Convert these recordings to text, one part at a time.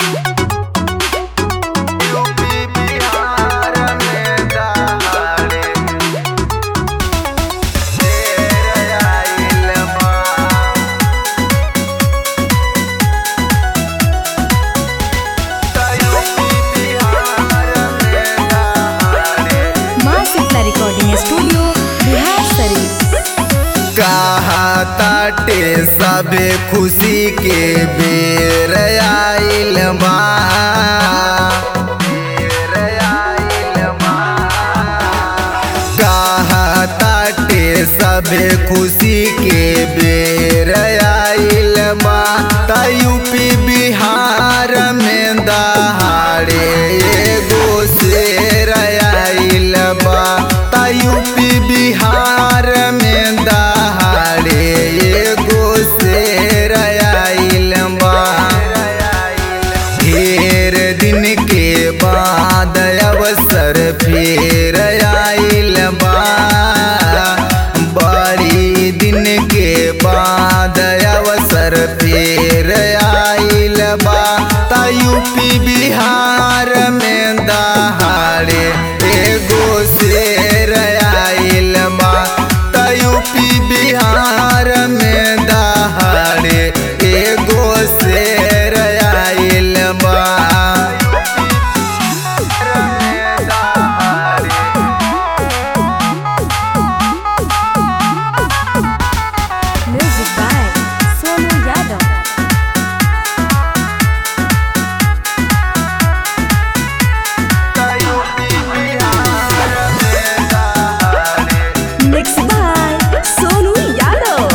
बाटे सबे खुशी के बेर आइल बा कहताटे सबे खुशी के बेर आइल बा त यूपी बिहार में दहाड़े एगो शेर आइल बा त यूपी बिहार में दहाड़े एगो शेर आइल बा ढेर दिन के बाद अवसर फिर आइल बा बड़ी दिन के बाद अवसर फिर आइल बा त यूपी बिहार में दहाड़े एगो शेर आइल बा त यूपी बिहार में दहाड़े एगो शेर आइल बा Music by Sonu Yadav. Mixed by Sonu Yadav.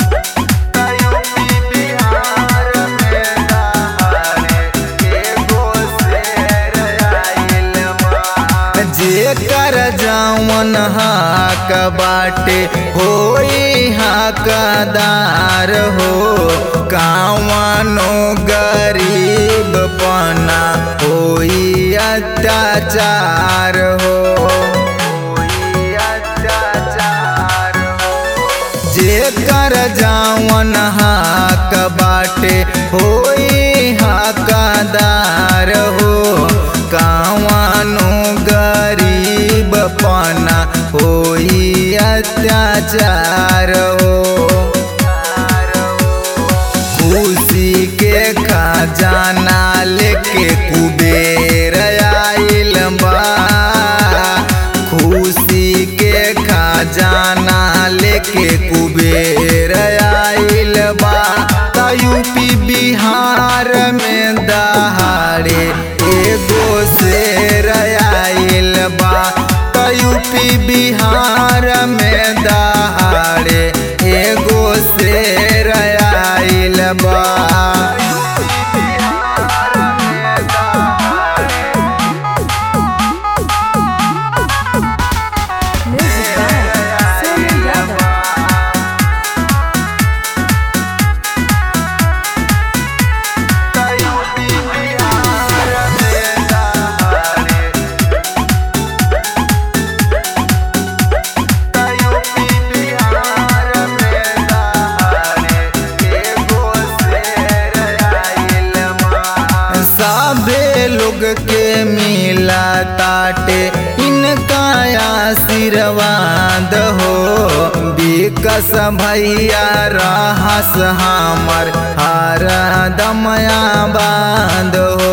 जेकर जावन हाक बाटे होई हाकदार हो कावनो गरीब पना होई अत्याचार हो जेकर जावन हाक बाटे होई हाकदार हो कावनो गरीब पना होई अत्याचार हो खुशी के खजाना लेके कुबेर आइल बा खुशी के खजाना लेके कुबेर आइल बा त यूपी बिहार में दहाड़े एगो शेर आइल बा त यूपी बिहार में दहाड़े एगो शेर आइल बा Music by Sonu Yadav. सबे लोग के मिला ताटे इनका आशीर्वाद हो विकस भैया रहस हमर हर दमया बांध हो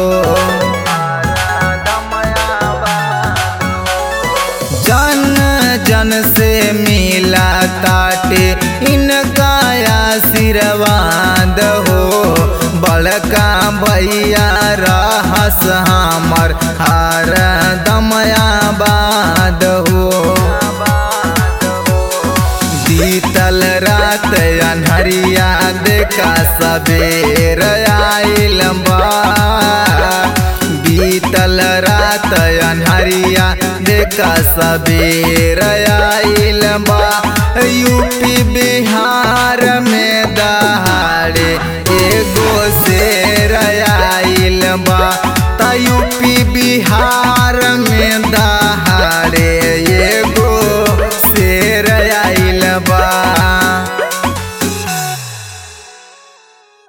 जन जन से मिला ताटे इनका आशीर्वाद हो बड़का भैया रहस हमर हर दमया बाद हो बीतल रात अनहरिया देखा सबेर आइल बा बीतल रात अनहरिया देखा सबेर आइल बा यूपी बिहार में दहाड़े एगो शेर आइल बा त यूपी बिहार में दहाड़े